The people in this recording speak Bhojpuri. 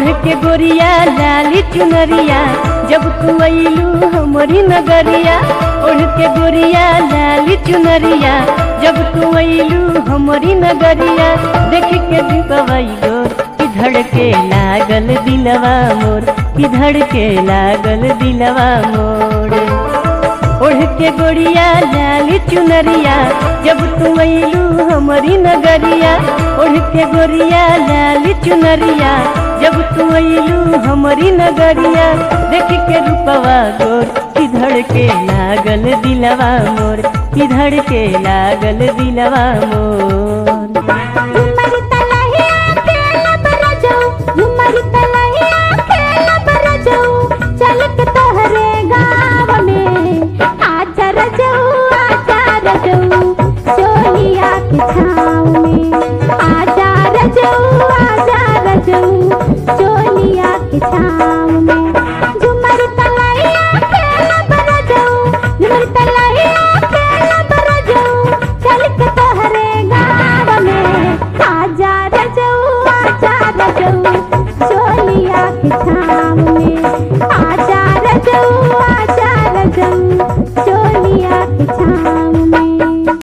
ओढ़ के गोरिया लाली चुनरिया जब तू अइलू हमरी नगरिया ओढ़ के गोरिया लाली चुनरिया जब तू अइलू हमरी नगरिया देख के दीपवैलो कि धड़के लागल दिलवा मोर कि धड़के लागल दिलवा मोर ओढ़ के गोरिया लाली चुनरिया जब तू अइलू हमरी नगरिया ओढ़ के गोरिया लाली चुनरिया जब तू अइलू हमरी नगरिया देख के रूपवा गोर किधड़ के लागल दिलवा मोर किधड़ के लागल दिलवा मोर झुमर तलहिया खेल बरजो झुमर तलहिया खेल बरजो चल के तोहरे गाँव में आजा रजो आजा रजो सोनिया के छाँव में आजा रजो आजा रजो सोनिया के छाँव में झुमर तलहिया खेल बरजो झुमर तलहिया खेल बरजो चल के तोहरे गाँव में आजा रजो आजा रजो सोनिया के छाँव में आजा रजो आजा रजो सोनिया के छाँव